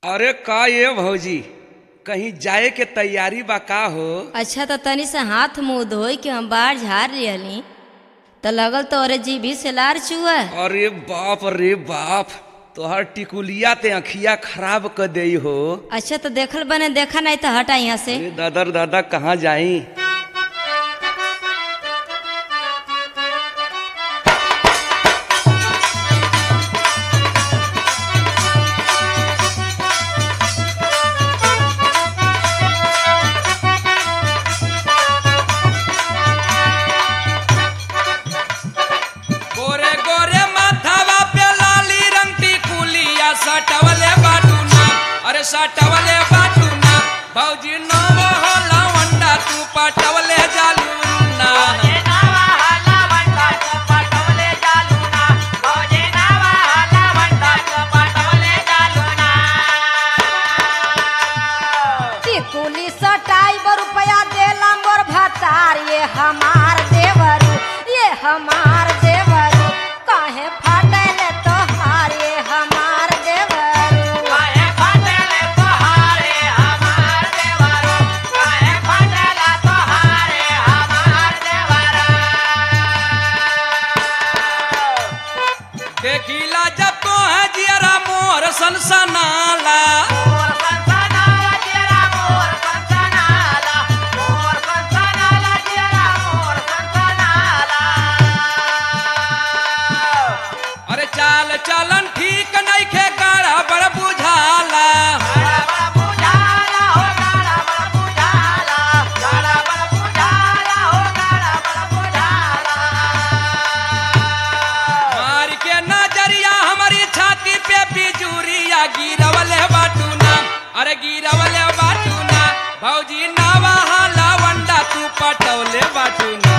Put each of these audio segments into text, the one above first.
अरे का ये भौजी कहीं जाए के तैयारी बा का हो अच्छा तो तनी से हाथ मुंह धोई के हम बाहर झाड़ लियली तो लगल तो अरे जीभी से लार चुआ अरे बाप रे बाप तोहर टिकुलिया ते अखिया खराब कर दई हो अच्छा तो देखल बने देखा नहीं तो हटा यहाँ से अरे दादा रे दादा कहाँ जाई गोरे गोरे माथावा पे लाली रंग टिकुलिया सटवले बाटूना अरे सटवले बाटूना भौजी नाम हो लवंडा तू पटवले जालूना टिकुली सटाई बर रुपया देला मोर भतार ये हमार देवरू ये हमार देवरू काहे फाटल तोहार ये हमार देवरू देखिला जब तो है जियरा मोर सनसनाला अरे चाल चलन ठीक नहीं खे गाड़ा बड़ बुझाला मार के नजरिया हमारी छाती पे बिजुरिया गिरवले बाटूना अरे गिरवले बाटूना भौजी नावा हाला वंडा तू पटवले बाटूना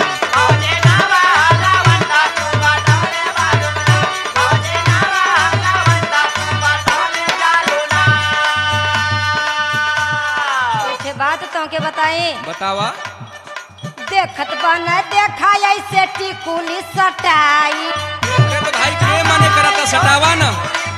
एक बात तो के बताए बतावा देखत बन देखा ऐसे टिकुली सटाई अरे तो भाई के माने करता सटावा ना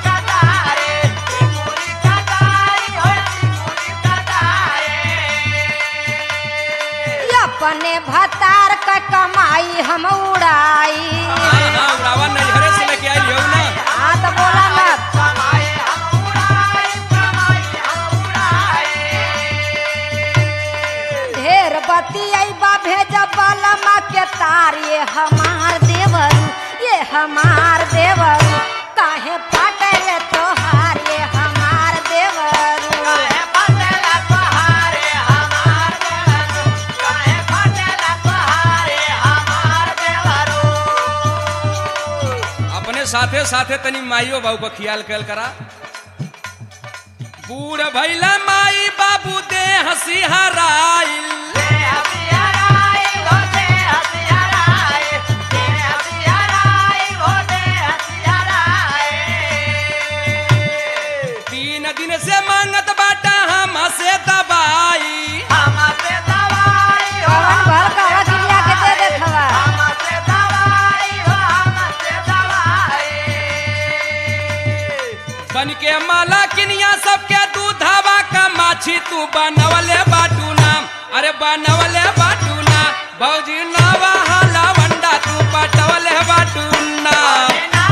अपने भतार का कमाई हम उड़ाई हाँ हाँ उड़ावा नजरे से लेके आई हो ना हाँ तो बोला मत ढेर बतियाई बा भेजब बलमा के तार ये हमार देवरू ये हमार देवरू काहे फाटल तोहार ये हमार देवरू अपने साथे साथे तनी माइयो बाबू का ख्याल कल करा बूढ़ भैला माई बाबू दे हंसी हराइल तीन दिन से मांगत बाटा हम से दबाई कवन भर कवा चिड़िया के दे देखवा बन के माला किनिया सबके दूधावा का माछी तू बनवले बाटू नाम अरे बनवले बाटू ना भौजी नावा हाला वंडा तू पटवले बाटू नाम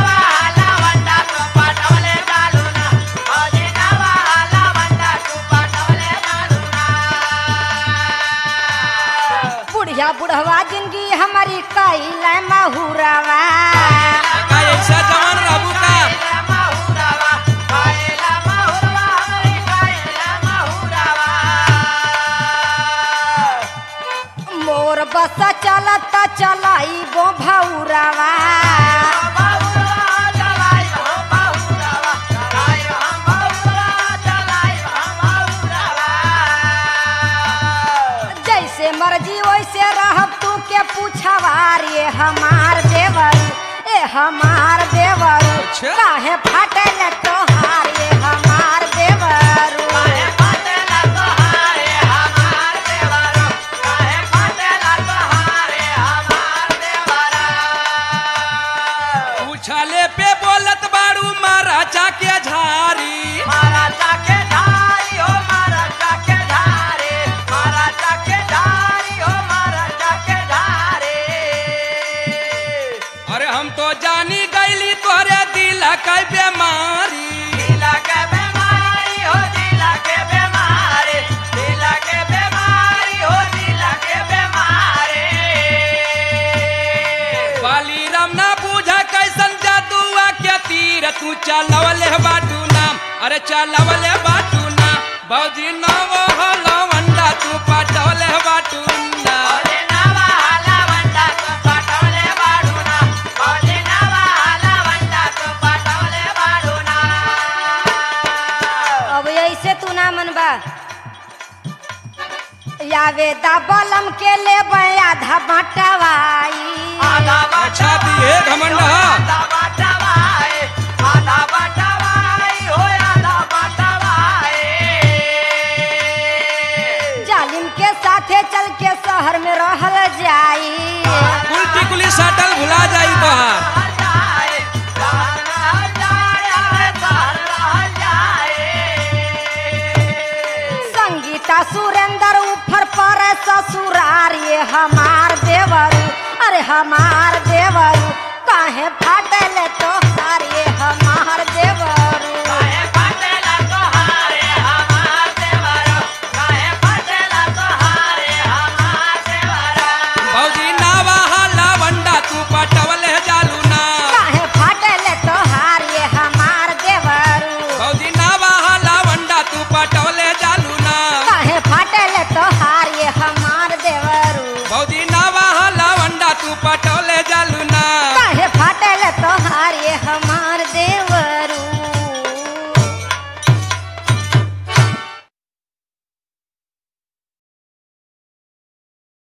बुढ़िया बुढ़वा जिंदगी हमारी कैल महुरवा का ऐसा जवान रहू का मोर बस चलत चलाई गो भौरवा जैसे मर्जी वैसे रहब तू के पूछवार ये हमार देवर ए हमार देवर अच्छा। काहे फाटल तोहार ये हमार देवर पूछले पे बोलत बाड़ू मारा चाके झारी महाराजा के चलवले बाटूना भौजी नव लवंडा तू पटवले बाटूना अब ऐसे तू ना मनबा यावे दा बलम के ले आधा बटवाई अच्छा दिए घमंड हा। जालिम के साथे चल के शहर में रहल जाई कुल टिकुली सटल भुला जाई तोहार संगीता सुरेंद्र ऊपर पर ससुरार ये हमार देवरू अरे हमार देवरू काहे फाटल तो ये हमार देवरू